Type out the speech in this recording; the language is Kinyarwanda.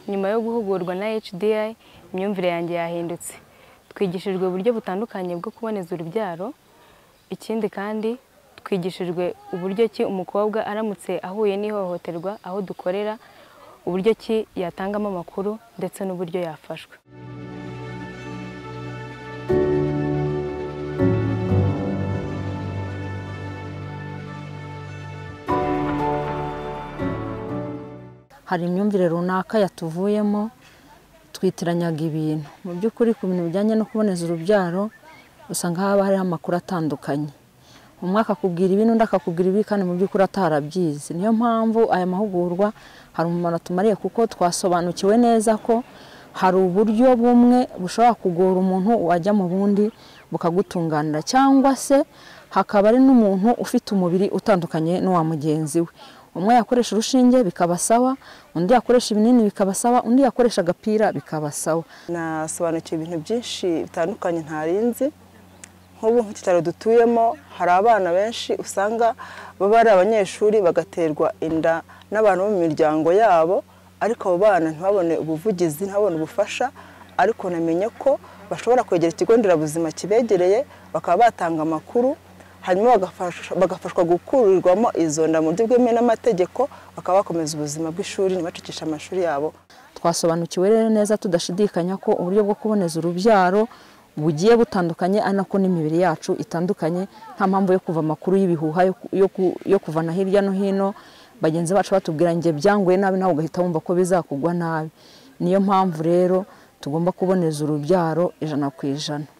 nyuma yo guhugurwa na HDI imyumvire yanjye yahindutse twigishijwe uburyo butandukanye bwo kuboneza urubyaro ikindi kandi twigishijwe uburyo ki umukobwa aramutse ahuye n'ihohoterwa aho dukorera uburyo ki yatangamo amakuru ndetse n'uburyo yafashwe hari imyumvire runaka yatuvuyemo twitiranyaga ibintu mu by'ukuri ku bintu bijyanye no kuboneza urubyaro usanga haba hariho amakuru atandukanye umwe akakubwira ibi n'undi akakubwira ibi kandi mu by'ukuri atarabyizi niyo mpamvu aya mahugurwa hari umumaro atumariye kuko twasobanukiwe neza ko hari uburyo bumwe bushobora kugora umuntu wajya mu bundi bukagutunganira cyangwa se hakaba ari n'umuntu ufite umubiri utandukanye n'uwa mugenzi we umwe yakoresha urushinge bikaba sawa undi yakoresha ibinini bikaba sawa undi yakoresha agapira bikaba sawa nasobanukiwe ibintu byinshi bitandukanye ntarinzi nk'ubu nk'ikitaro dutuyemo hari abana benshi usanga baba ari abanyeshuri bagaterwa inda n'abantu bo mu miryango yabo ariko abo bana ntibabone ubuvugizi ntabone ubufasha ariko namenye ko bashobora kwegera ikigo nderabuzima kibegereye bakaba batanga amakuru hanyuma bagafashwa gukurirwamo izo nda mu buryo bwemewe n'amategeko bakaba bakomeza ubuzima bw'ishuri ntibacikishe amashuri yabo twasobanukiwe rero neza tudashidikanya ko uburyo bwo kuboneza urubyaro bugiye butandukanye ari nako n'imibiri yacu itandukanye nta mpamvu yo kuva amakuru y'ibihuha yo ku- yo ku- yo kuvana hirya no hino bagenzi bacu batubwira ngo byanguye nabi nawe ugahita wumva ko bizakugwa nabi niyo mpamvu rero tugomba kuboneza urubyaro ijana ku ijana